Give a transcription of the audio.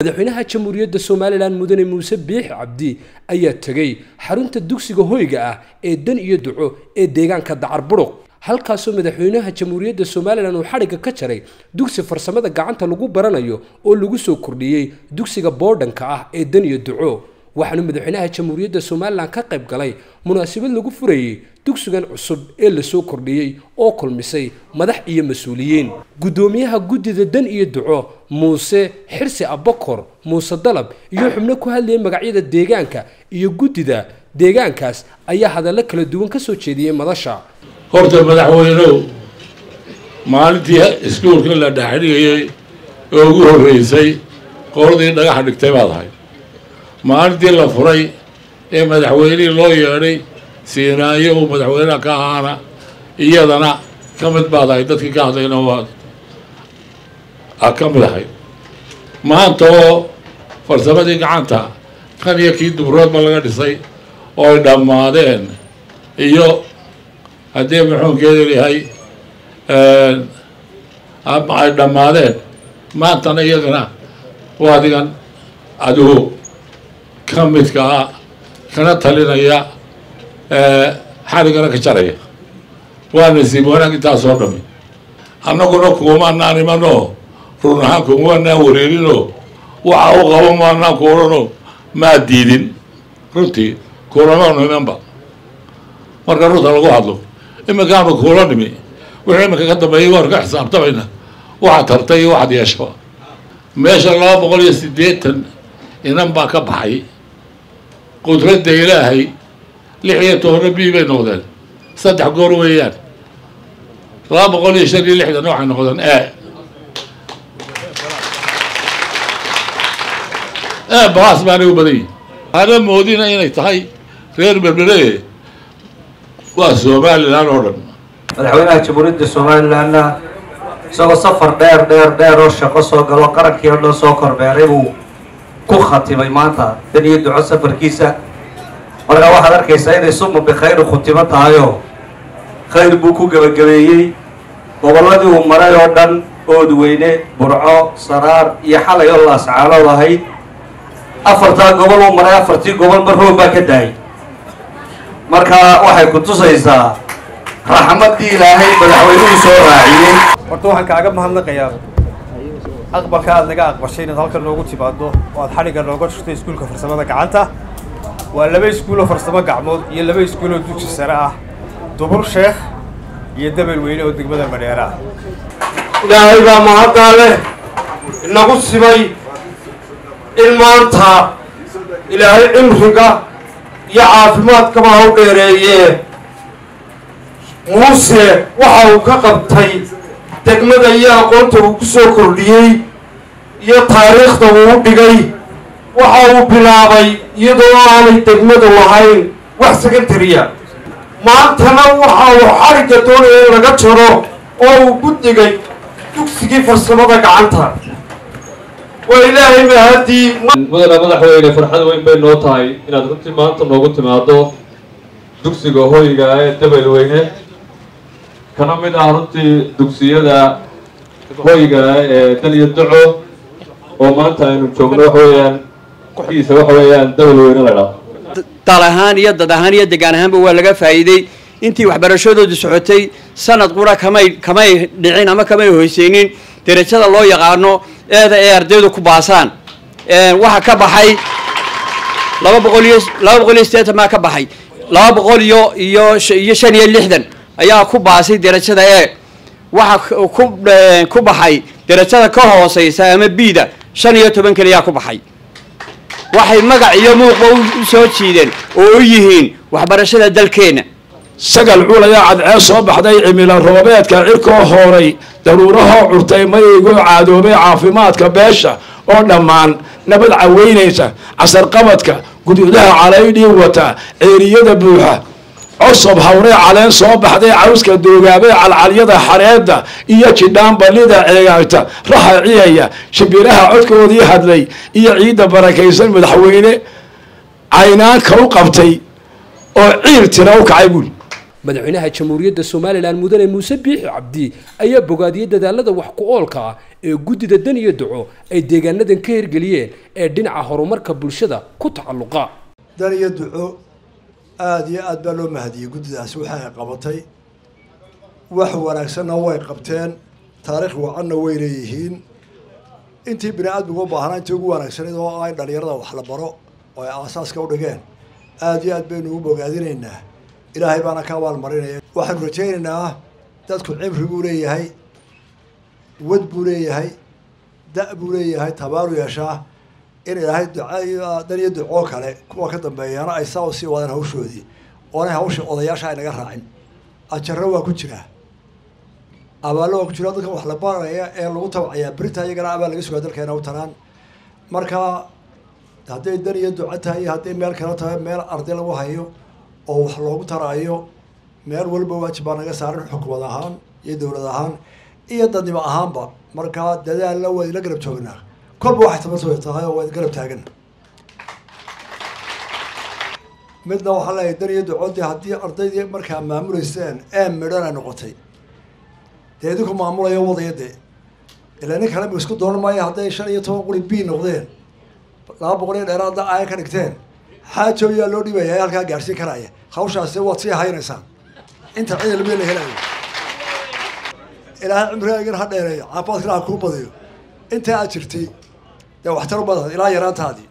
madaxweynaha jamhuuriyadda somalilan mudane muuse biix cabdi ayaa tegey xarunta dugsiga hoyga ah ee dan iyo duco ee deegaanka dacar buruq halkaasoo madaxweynaha jamhuuriyadda somalilan uu xadhigga ka jaray dugsi farsamada gacanta lagu baranayo oo lagu soo kordhiyey dugsiga boodhanka ah ee dan iyo duco waxaanu madaxweynaha jamhuuriyadda somalilan ka qayb galay munaasabad lagu furayey dugsigan cusub ee lasoo kordhiyey oo kulmisay madax iyo mas-uuliyiin guddoomiyaha guddida dan iyo duco muuse xirsi abakor muuse dalab iyo xubno ku hadlayay magacyada deegaanka iyo guddida deegaankaas ayaa hadallo kala duwan ka soo jeediyey madasha horta madaxweynow maalintii iskuulka la dhexdhigayay oo ugu horreysay qoladii dhagaxa dhigtay baad ahay maalintii la furay ee madaxweynihii loo yeedhay siinaayo uu madaxweynaha ka ahaana iyadana ka mid baad ahay dadkii ka hadlayna waad a ka mid ahay maanta oo farsamadii gacanta kan iyo kii dubroodba laga dhisay oo ay dhammaadeen iyo haddii maxuunkeeda yahay ay dhammaadeen maantana iyadana waa adigan adigu ka midka ah kana talinaya xarigana ka jaraya waa nasiib wanaag intaasoo dhami annaguna kuumaanaan imanoo run ahaan kuumaanaan wareerinoo waxa u qabo maanaan kuulanoo maa diidin runtii kuulamaanu imanba marka runta lagu hadlo iminkaanu kuula nimi wixii iminka ka dambeeyay waanu ka xisaabtamayna waxaad tartay iyo waxaad yeeshaba meesha laba boqol iyo siddeetan inan baa ka baxay qudradda ilaahay lix iyo tobanna bii bay noqdeen saddex goor weeyaan laba boqol iyo shan iyo lixdanna waxay noqdeen e e baas baanay u badan yihin ana moodina inay tahay reer berbere waa somalilan oo dhan madaxweynaha jamhuuriyadda somalilanna isagoo safar dheer dheer dheer oo shaqo soo galo qarankii oo dhan soo korbeeray buu ku khatimay maanta dan iyo duco safarkiisa markaa waxaad arkaysaa inay suma bikhayri khutimo tahayoo khayr buu ku gebagabeeyey gobolladii uu maray oo dhan oodweyne burco saraar iyo xalay oo laascaanood ahayd afartaa gobol uu maray afartii gobolba roob baa ka daayay marka waxay ku tusaysaa raxmaddii ilaahay madaxweynuhu soo raaciyey horta waxaan kaaga mahadnaqayaa aqbalka aad naga aqbashay inaad halkan noogu timaado oo aad xadhigga nooga jirto iskuulka farsamada gacanta waa laba iskuuloo farsamo gacmood iyo laba iskuuloo dugsi sare ah dubur sheekh iyo dabel weyne oo degmada madheera ah ilaahay baa mahaddaa leh inagu simay in maanta ilaahay cimriga iyo caafimaadkaba ha u dheereeyee muuse waxa uu ka qabtay degmada iyo aqoonta uu ku soo kordhiyey iyo taariikhda uu u dhigay waxa uu bilaabay iyadoo aanay degmadu lahayn wax secondariya maantana waxa uu xarigga doonaya in laga jaro oo uu ku digay dugsigii farsamada gacanta waa ilaahay ba haddii mudane madaxweyne farxad weyn bay noo tahay inaad runtii maanta noogu timaado dugsiga hoyga ee dabelweyne kana mid ah runtii dugsiyada hoyga ee dan iyo duco oo maanta aynu joogno waxa weeyaan kiisa waxa weeyaan dabelweyne la dhaho dal ahaan iyo dad ahaan iyo degaan ahaanba waa laga faa'iiday intii waxbarashadoodu socotay sanad qura kamay kamay dhicin ama kamay hoyseynin derajada loo yaqaano eeda ee ardaydu ku baasaan waxaa ka baxay laba boqol iyo laba boqol iyo siddeetan baa ka baxay laba boqol iyo iyo iyo shan iyo lixdan ayaa ku baasay derajada e waxaa ku ku baxay derajada ka hooseysa ama bida shan iyo toban keliyaa ku baxay waxay magac iyo muuqba u soo jiideen oo u yihiin waxbarashada dalkeenna sagal culayaa cadceed soo baxday cimilo roobeedka cirkoo hooray daruurahoo curtay mayaygoo caadoobay caafimaadka beesha oo dhammaan nabad caweynaysa casarqabadka guduudaha calaydhii wata ceeriyada buuxa cosob hawree caleen soo baxday cawska doogaabee calcalyada xareedda iyo jidhaan ballida ceegaagta raha ciyaya shimbiraha codkoodii hadlay iyo ciidda barakaysan madaxweyne caynaanka u qabtay oo ciil tira u kacay buuli madaxweynaha jamhuuriyadda somalilan mudane muuse biixi cabdi ayaa bogaadiyey dadaalada wax ku oolka ah ee guddida dan iyo duco ay deegaanadan ka hirgeliyeen ee dhinaca horumarka bulshada ku tacalluqa dan iyo duco aada iyo aad baa loo mahadiyey guddidaasi waxa ay qabatay wax wanaagsanna way qabteen taariikh wacanna way leeyihiin intii bini aadmigu u baahnaa intii ugu wanaagsanayd oo ay dhalinyarada wax la baro oo ay aasaaska u dhigeen aada iyo aad baynu ugu bogaadinaynaa ilaahay baana ka abaalmarinaya waxaanu rajaynaynaa dadku cimri buu leeyahay wad buu leeyahay da- buu leeyahay tabaaru yeeshaa in ilaahay duca dan iyo ducoo kale kuwa ka dambeeyaana ay saa usii wadaan hawshoodii oonay hawsha odayaasha ay naga raacin ajarro waa ku jiraa abaallo waa ku jira dadka wax la baraya ee lagu tabcayaa berita iyagana abaal laga sugaa dalkeena u taraan marka hadday dan iyo duco tahay iyo hadday meel kale tahay meel arday lagu hayo oo wax loogu taraayo meel walba waajib baa naga saaran xukumad ahaan iyo dowlad ahaan iyo dadnimo ahaanba markaa dadaalna waa idinla garab joognaa kolba waxay tabartooda tahay oo waa idin garab taagan midna waxaa leeyahay dan iyo ducodii haddii ardaydii markaa maamuleyseen ee midhana noqotay dee idinku maamulayo wadaya dee ilaa nin kale ma isku dooran maayo hadday shan iyo toban quri b noqdeen laba boqol iyo dheeraadda aaya ka dhigteen xaajo yaa loo dhibaya ee halkaa gaadhsiin karaya hawshaasi waad sii haynaysaan inta cid ilmiya la helayo ilaahay cimrigaagan ha dheereeyo caafimaadkana ha kuu badiyo intaa aad jirtay dee waxtar u badan ilaa yaraantaadii